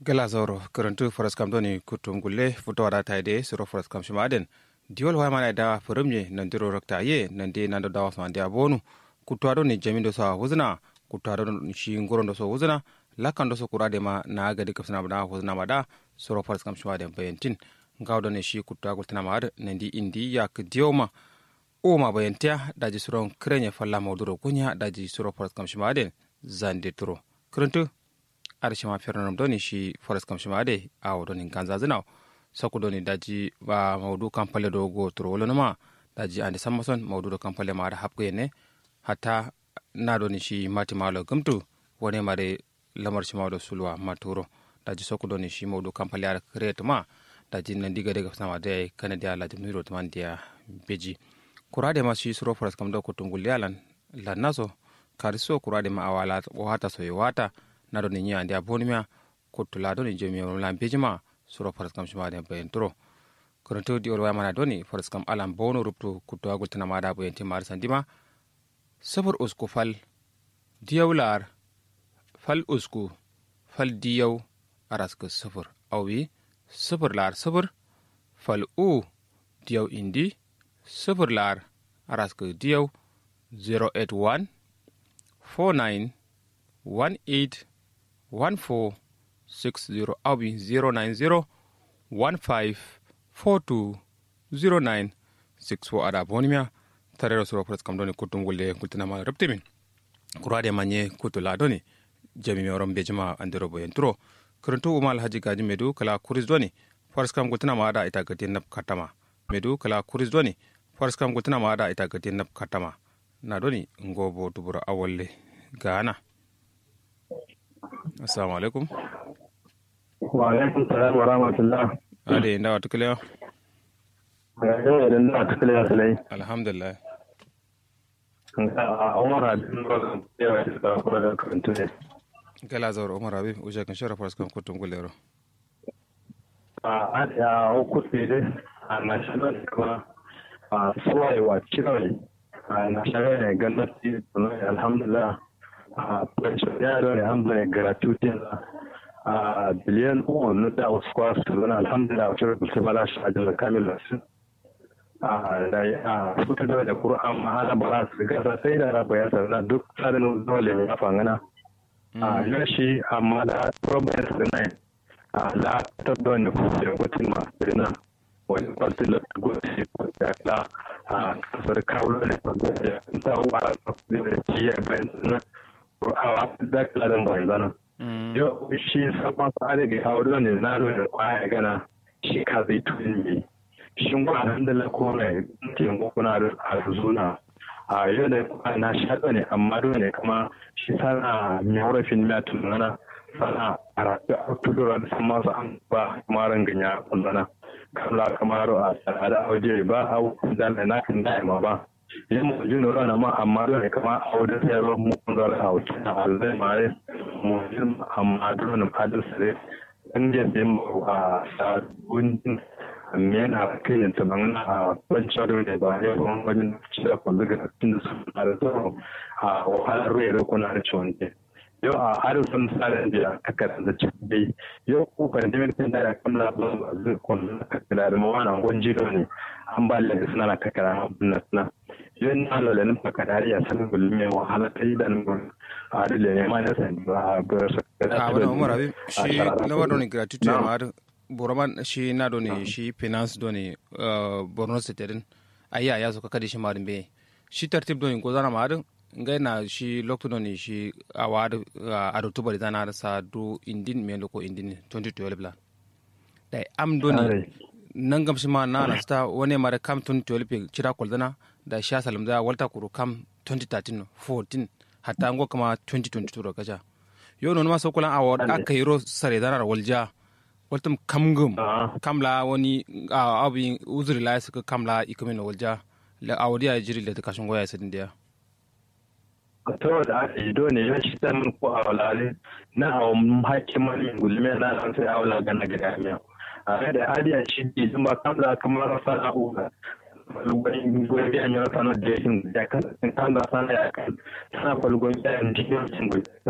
gala zoro karantu foras kam doni kutum gulle futo wada taide suro foras kam shimaden diol wa mana da furumye nan diro rakta ye nan de nan da wasu andi abonu kutu ado ni jamindo so huzna kutu ado shi ngorondo so huzna lakan do so kurade ma na ga de kapsana bada huzna mada suro foras kam shimaden bayantin ngawdo ne shi kutu agul tana mad nan di indi yak dioma o ma bayantia daji suro krenye falla mawduro kunya daji suro foras kam shimaden zande turo karantu ada shima fernanum doni shi forest kam shima ade awo doni ganza zinaw saku doni daji ba mawdu kampale do go turo wolo ma daji ande sammason mawdu do kampale ma ada hapko yene hatta na doni shi mati malo gumtu wone mare lamar shi mawdo sulwa maturo daji saku doni shi mawdu kampale ada create ma daji nan diga daga sama de kana dia la jumni ro man dia beji kurade ma shi suro forest kam do ko tungul yalan lannaso kariso kurade ma awala wata so wata na do ni nya ndia bonimia kutula do ni jemi on lam pejima suro faras kam shima de bayen turo koronto di orwa mana do ni faras kam alam bono ruptu kutwa gul tana mada bayen ti mar sandima sabur usku fal diyawlar fal usku fal diyaw araska sabur awi sabur lar sabur fal u diyaw indi sabur lar araska diyaw 081 49 18 1460 abi 090 15420964 ada bonimia tarero suro pres kam doni kutum gulle kultinama reptimin kurade manye kutula doni jami mi oron bejima andiro boyen turo kuruntu umal haji gaji medu kala kuris doni faras kam kultinama ada ita gati nap katama medu kala kuris doni faras kam kultinama ada ita gati nap katama na doni ngobo tubura awalle gana assalamu alaikum wa alaikum salam wa rahmatullah ade nda watu kiliya ga da na ta kala salai alhamdulillah a umar abin ba yawa da ka kula da karantu ne gala zawar umar abi uja kan shara faras kan kutun gulero a ya ku ce dai a national kuma a suwaye wa kirai a national ne gwamnati alhamdulillah a pension ya da alhamdulillah gratuity a biliyan uku na da wasu kwasu su zana alhamdulillah wacce rubuta ba za su ajiyar kamil su a suka da da kur'an mahala ba za su gasa sai da rafa ya sarra duk tsarin dole ya fangana a yashi amma da problem su ne a la ta don da kuma da mutum masu na wani kwasu da gosi da la a kasar kawo da ya ta wa da ciyar bayan na kur'awa da kalan banzana yau shi sabon tsari ga kawo ne na da kwaya gana shi ka zai tuni ne shi wa nan da lako mai taimako kuna da arzuna a yau da kwaya na shaɗa ne amma dole ne kama shi sana mai horafin mai tunana sana a rafi a tudura da sama su an ba maran ganya kunzana kamla kamar a tsada auje ba a da na kan da'ima ba yin mu jin rana ma amma dole kama a wajen sayarwa mu kun zara a wuce na alzai mare mu jin amma dole fadar sare an je sai mu a sabon men a kai yin taban a wancan da ne ba ya kuma wajen cire kwallo ga cikin da su na da tsoro a wahalar ruwa da kuna da ciwon ke yau a harin sun tsara da kakar da cikin bai yau ko pandemic din da kan la ba zai kwallo na kakar da mawana gwanji ne an ba da suna na kakar na suna yun na lola nin pakadari ya san gulme wahala ta yi da nun a dole ne ma na san ba ba su a wani umar abi shi lamar doni gratuity ma har boroman shi na doni shi finance doni borno state din ayi ya so kakadi shi marin be shi tartib doni ko zana ma har ngai na shi lokto doni shi a wa a do tubari zana har sa do indin me loko indin 2012 la dai am doni nan gamshi ma na na sta wani mara kam 2012 cira kwaldana da sha salam da walta kuru kam 2013 14 hatta ngo kama 2022 ro kaja yo non ma so kulan award aka yiro sare dana walja waltum kamgum kamla wani abi uzuri la suka kamla ikumin walja la awadi ya jiri da kashin goya sadin dia to da aka yi dole ya shi ta mun ko awlale na awon hakiman gulme na an sai awla gana gida miya a da adiya shi ji ba kamla kamar sana'u falgon biyan yana sanar da yin da kan da sana ya kan sana falgon biyan cikin